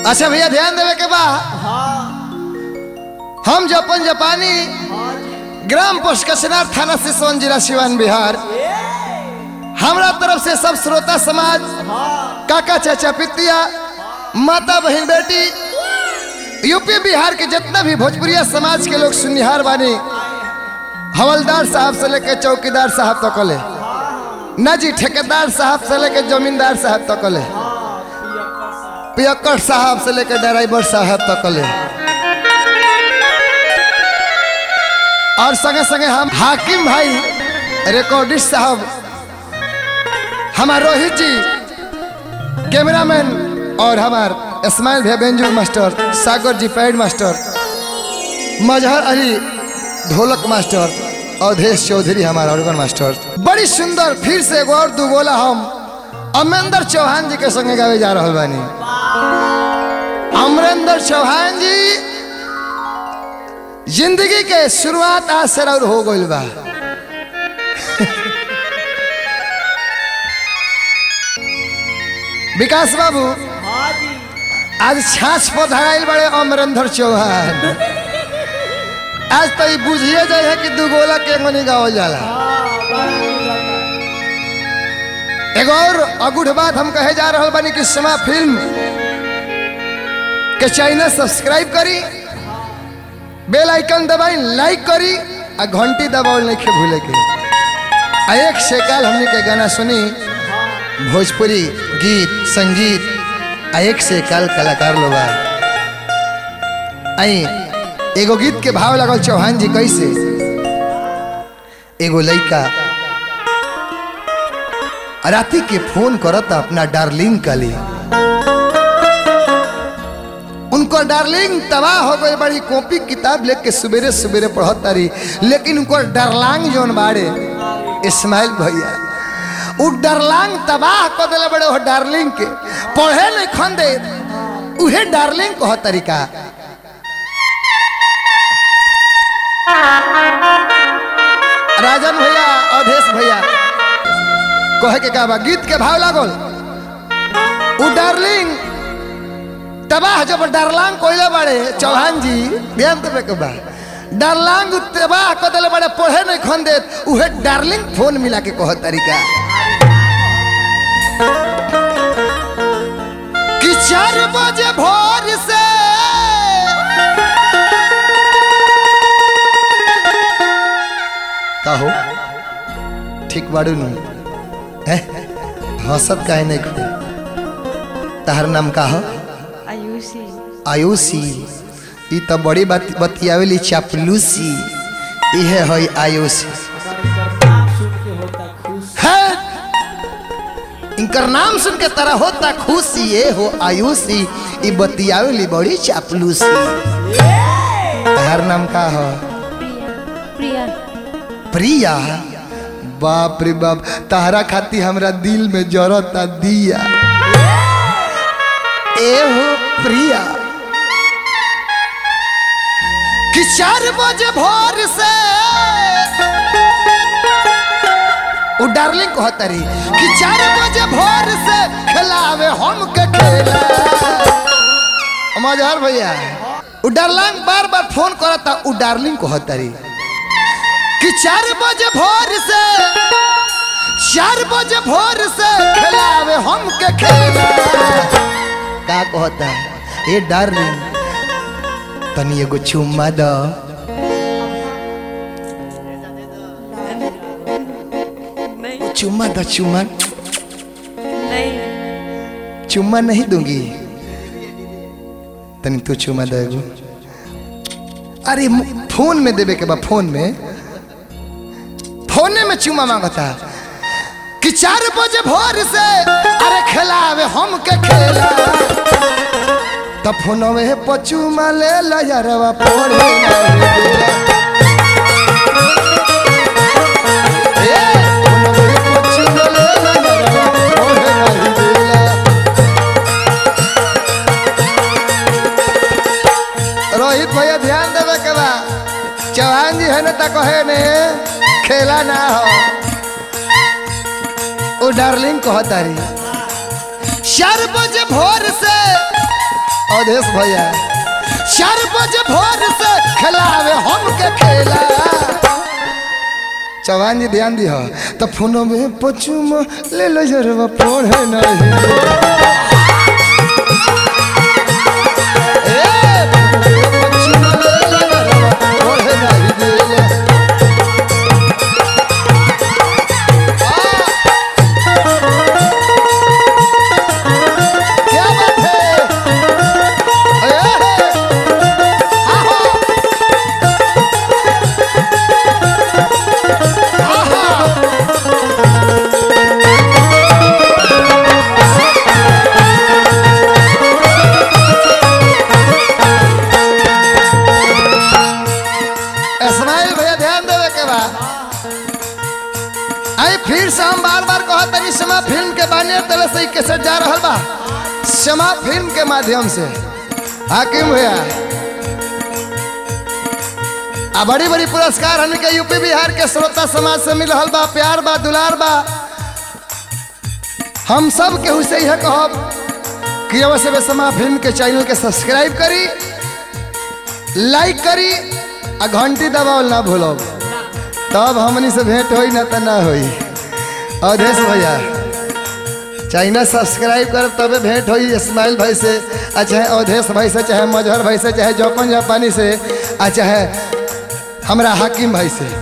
अच्छा भैया ध्यान देवे के बा हम जपन जापानी ग्राम पोस्ट कचनार थाना सिसवन जिला सिवान बिहार हमरा तरफ से सब श्रोता समाज काका चाचा पितिया माता बहन बेटी यूपी बिहार के जितना भी भोजपुरिया समाज के लोग सुनिहार बानी हवलदार साहब से लेके चौकीदार साहब तक ले ना जी ठेकेदार साहब से लेके जमींदार साहब तक ले पियक्कर साहब से लेके ड्राइवर साहब तक ले और संगे संगे हम हाकिम भाई रिकॉर्डिस्ट साहब हमार रोहित जी कैमरामैन और हमार इस्माइल भैया बेंजू master Sagar ji pad master Mazhar Ali ढोलक मास्टर अवधेश चौधरी हमारा ऑर्गन मास्टर बड़ी सुंदर फिर से एगो और दुगोला हम अमरेंद्र चौहान जी के संगे गावे जा रहा बानी अमरेंद्र चौहान जी जिंदगी के शुरुआत आज से और हो गई बा विकास बाबू आज छाछ पर धराइल बड़े अमरेंद्र चौहान आज तो ई बुझिए जाए है कि दुगोला के मनी गावल जाला एगो और अगूढ़ बात हम कहे जा रहा बानी कि समा फिल्म के चैनल सब्सक्राइब करी बेल आइकन दबाई लाइक करी आ घंटी दबावल नहीं के भूले के आ एक से काल हमने के गाना सुनी भोजपुरी गीत संगीत आ एक से काल कलाकार लोग आई एगो गीत के भाव लगल चौहान जी कैसे एगो लड़का राती के फोन करता अपना डार्लिंग का लिए उनको डार्लिंग तबाह हो गई बड़ी कॉपी किताब लेके सवेरे सवेरे पढ़त रही लेकिन उनको डरलांग जोन बाड़े इस्माइल भैया उ डरलांग तबाह कर दिले बड़े वो डार्लिंग के पढ़े नहीं खन दे उहे डार्लिंग कह तरीका राजन भैया अवधेश भैया कहे के का बा गीत के भाव लागल उ डार्लिंग तबाह जब डरलांग कोइले बड़े चौहान जी ध्यान देवे के बा डरलांग तबाह कर दिले बड़े पढ़े नहीं खन दे उहे डार्लिंग फोन मिला के कह तरीका कि चार बजे भोर से कहो ठीक बाड़ू नु हंसत काहे नहीं खुद तहर नाम का हो आयुषी आयुषी ई तो बड़ी बात बतियावेली चापलूसी इहे है आयुषी है इनकर नाम सुन के तरह होता खुशी ये हो आयुषी ई बतियावेली बड़ी चापलूसी तहर नाम का हो प्रिया प्रिया बाप रे बाप तहरा खाती हमरा दिल में जरता दिया ए हो प्रिया कि चार बजे भोर से उ डार्लिंग कहता रही कि चार बजे भोर से खिलावे हम के खेला मजहर भैया उ डार्लिंग बार बार फोन करता उ डार्लिंग कहता रही कि चार बजे भोर से चार बजे भोर से खिलावे हम के खेला का कहता है ए डार्लिंग तनी एगो चुम्मा द नहीं चुम्मा द चुम्मा नहीं चुम्मा नहीं दूंगी तनी तू चुम्मा दे एगो अरे मु- फोन में देवे के बा फोन में फोने में चुम्मा मांगता कि चार बजे भोर से अरे खिलावे हम के खेला तब फोनवे पचुमा ले ला यारवा पढ़े नहीं देला। ए, फोनवे पचुमा ले ला यारवा पढ़े नहीं देला। रोहित भैया ध्यान देवे के बा चौहान जी है ना तो कहे ने खेला ना हो ओ डार्लिंग कहतारी चार बजे भोर से अवधेश भैया चार बजे भोर से खिलावे हमके खेला चौहान जी ध्यान दिह तो फोनो में पचुम ले लो जरवा पढ़े नहीं ए, पचुम ले लो जरवा पढ़े नहीं देला। क्या बात है ए, आहो। आहा। इस्माइल भैया ध्यान देवे के बा आई फिर से हम बार बार कहा तनी समा फिल्म के बानियर तले से कैसे जा रहल बा समा फिल्म के माध्यम से हाकिम भैया आ बड़ी बड़ी पुरस्कार हमने के यूपी बिहार के श्रोता समाज से मिल रहल बा प्यार बा दुलार बा हम सब केहू से यह कहब कि अवश्य वे समा फिल्म के चैनल के सब्सक्राइब करी लाइक करी आ घंटी दबावल ना भूलब तब हमनी से भेंट होई ना त ना होई अवधेश भैया चाइना सब्सक्राइब कर तबे भेंट होई इस्माइल भाई से आ चाहे अवधेश भाई से चाहे मजहर भाई से चाहे जौपन जापानी से आ चाहे हमरा हाकिम भाई से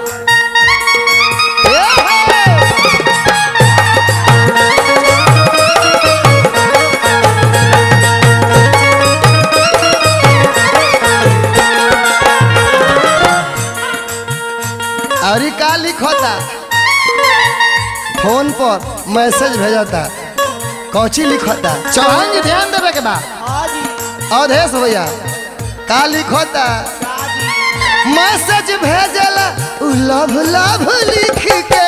और ई का लिखता फोन पर मैसेज भेजता कौची लिखता चौहान जी ध्यान देवे के बा अवधेश भैया का लिखता मैसेज भेजला उ लव लव लिख के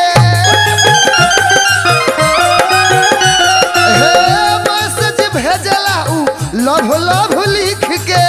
हे मैसेज भेजला उ लव लव लिख के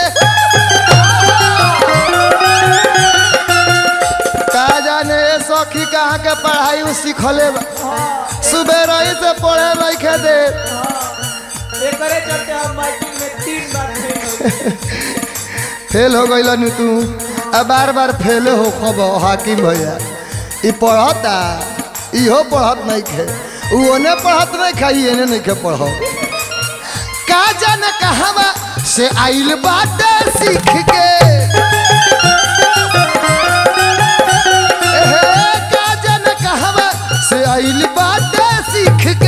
का जाने ये सखी कहाँ के पढ़ाई उ सिखले बा सुबह रही से पढ़े लिखे दे एकरे चलते हम माइकिंग में तीन बार फेल हो गए। फेल हो गई नु तू अब बार बार फेल हो खब हाकिम भैया ई पढ़ता इहो पढ़त नहीं खे उ ओने पढ़त नहीं खाई एने नहीं खे पढ़ो का जाने कहवा से आइल बाटे सीख के एहे, का जाने कहवा से आइल बाटे सीख के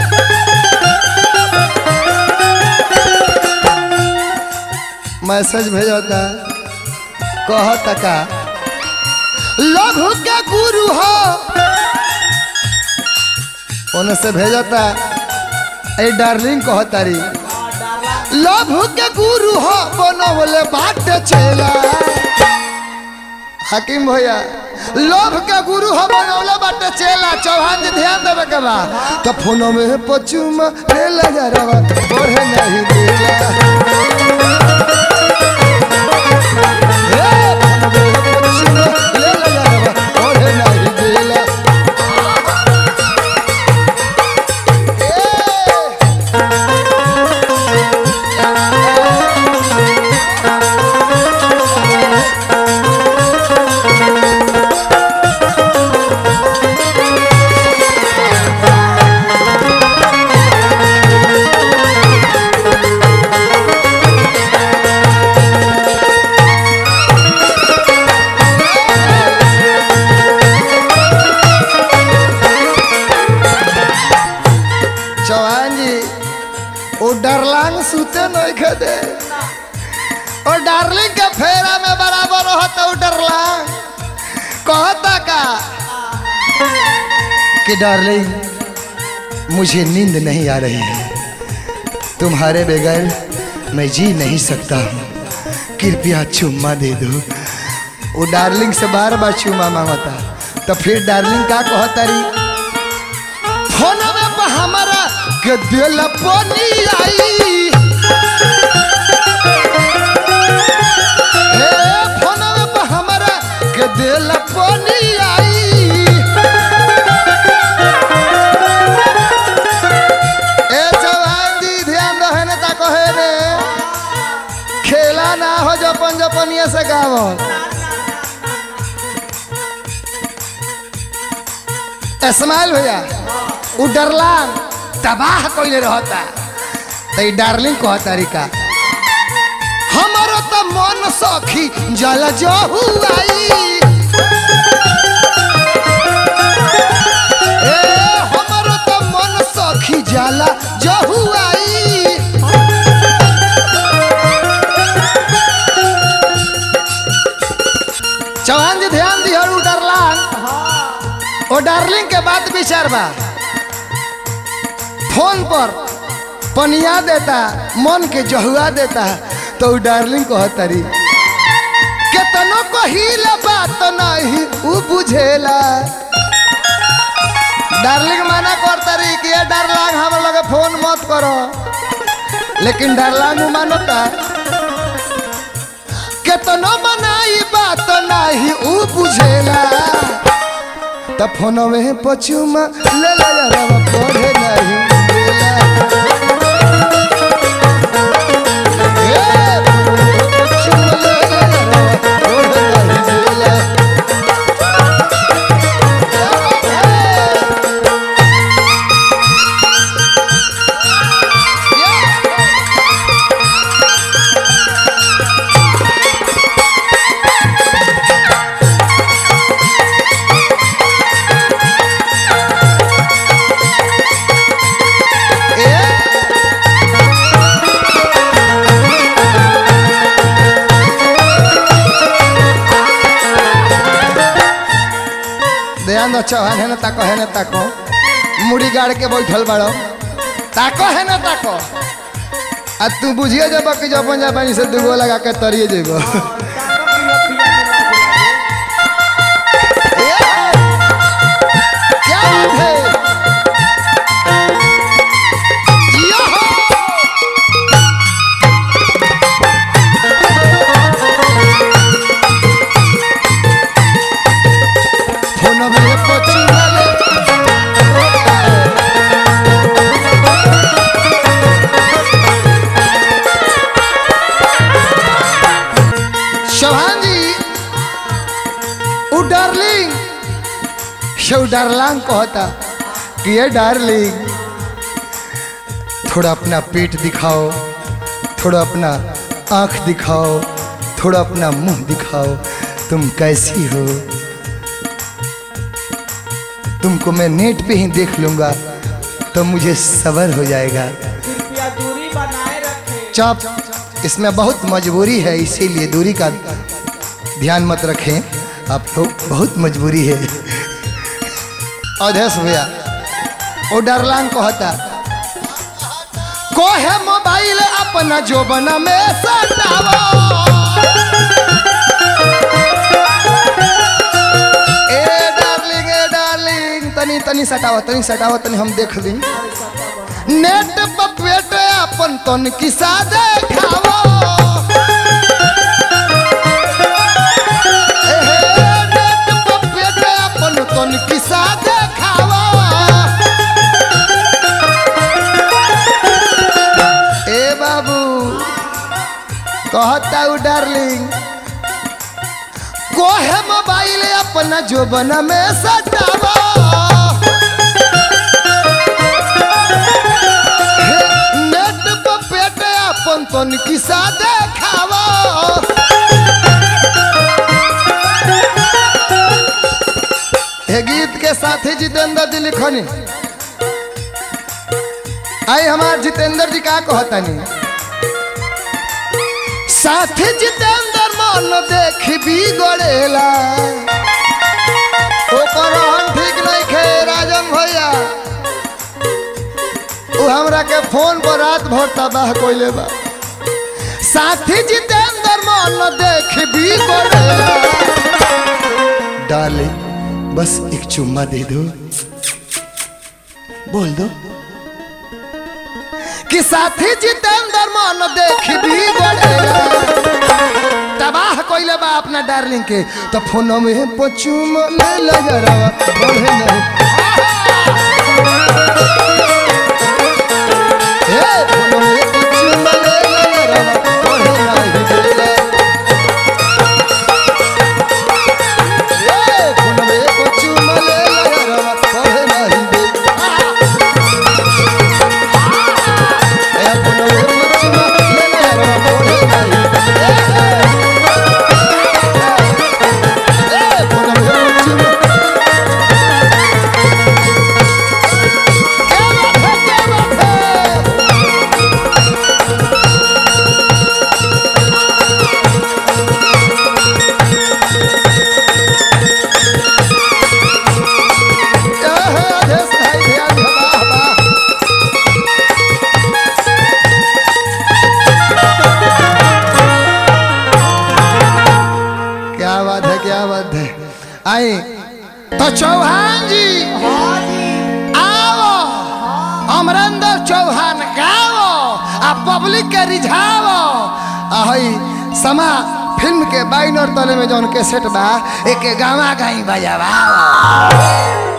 मैसेज भेजता कहता का लघु के गुरु हो ओने से भेजता ए डार्लिंग कहतारी लघु के गुरु हो बनवले बाट चला हाकिम भैया लोभ के गुरु हो बनौले बाटे चेला चौहान जी ध्यान देवे के बा तो फोनो में पचुम ले लगा रवा ओढ़े नहीं देला हे, फोनो में पचुम ले लगा रवा ओढ़े नहीं देला ए, चौहान जी वो डरलांग सूते नहीं खेदे और डार्लिंग के फेरा में बराबर होता वो डरलांग कहता का कि डार्लिंग मुझे नींद नहीं आ रही है तुम्हारे बगैर मैं जी नहीं सकता हूँ कृपया चुम्मा दे दो वो डार्लिंग से बार बार चुम्मा मांगता तो फिर डार्लिंग का कहता रही फोनवे पर हमारा के दिल पानी आई हे फोनवे पर हमारा के दिल पानी आई ए जवान जी ध्यान रहे न ता कहे रे हो जपन जपनिया से गावल इस्माइल भैया उ डरला तबाह कइले रहता त ई डार्लिंग कह तरीका हमारो त मन सखी जल जहुआई ए हमारो त मन सखी जाला जहुआई चौहान जी ध्यान दिहर उ डरलांग ओ डार्लिंग के बात विचार बा फोन पर पनिया देता मन के जहुआ देता तो उ डार्लिंग कहतरी केतनो कहिले बात नहीं उ बुझेला डार्लिंग माना करतरी कि ये डार्लिंग हम लगे फोन मत करो लेकिन डार्लिंग मानता केतनो मनाई बात नहीं उ बुझेला त फोन में पचुमा ले ले यार पढ़े नहीं देला ए, पचुमा ले ले यार, पढ़े नहीं देला। ध्यान दो चौहान है ना ताको है ना ताको मुड़ी गाड़ के बैठल बाड़ो ताको है ना ताको आ तू बुझिए जब कि जब जापानी से दुगो लगा के तरिए जेबो क्या बात है यो हो फोन में पचुमा ले शोभान जी उ डार्लिंग शो डार्लांग कहता कि ये डार्लिंग थोड़ा अपना पेट दिखाओ थोड़ा अपना आंख दिखाओ थोड़ा अपना मुंह दिखाओ तुम कैसी हो तुमको मैं नेट पे ही देख लूंगा तो मुझे सबर हो जाएगा कृपया दूरी बनाए रखें चुप इसमें बहुत मजबूरी है इसीलिए दूरी का ध्यान मत रखें आप लोग बहुत मजबूरी है अध्यक्ष भैया वो डरलांग कहता को है मोबाइल अपना जोबना में सटावा ए डार्लिंग ए डार्लिंग तनी तनी सटावा तनी सटावा तनी हम देख ली नेट पर पेट अपन तन किसा देखावो एहे, नेट पर पेट अपन तन किसा देखावो ए बाबू कहता हूँ डार्लिंग कोहे मोबाइल अपना जोबन में सटावा नेट पर पेट अपन तन किसा देखावा हे गीत के साथी जितेंद्र जी लिखनी आई हमार जितेंद्र जी का कहतनी साथी जितेंद्र मन देख भी गड़ेला ओकर रहन ठीक नहीं खे राजन भैया उ हमरा के फोन पर रात भर तबाह कोइले बा साथी जितेंद्र मन देख भी गड़ेला डाले बस एक चुम्मा दे दो बोल दो कि साथी जितेंद्र मन देख भी गड़ेला तबाह कोइले बा अपना डार्लिंग के तो फोन में पचुम ले लगरवा बढ़े नहीं ए फोन में पचुम ले लगरवा बढ़े नहीं देला क्या बात है आई तो चौहान जी हाँ जी आओ अमरेंद्र चौहान गाओ आ पब्लिक के रिझाओ आ हई समा फिल्म के बाइनर तले में जौन कैसेट बा एक गावा गाई बजावाओ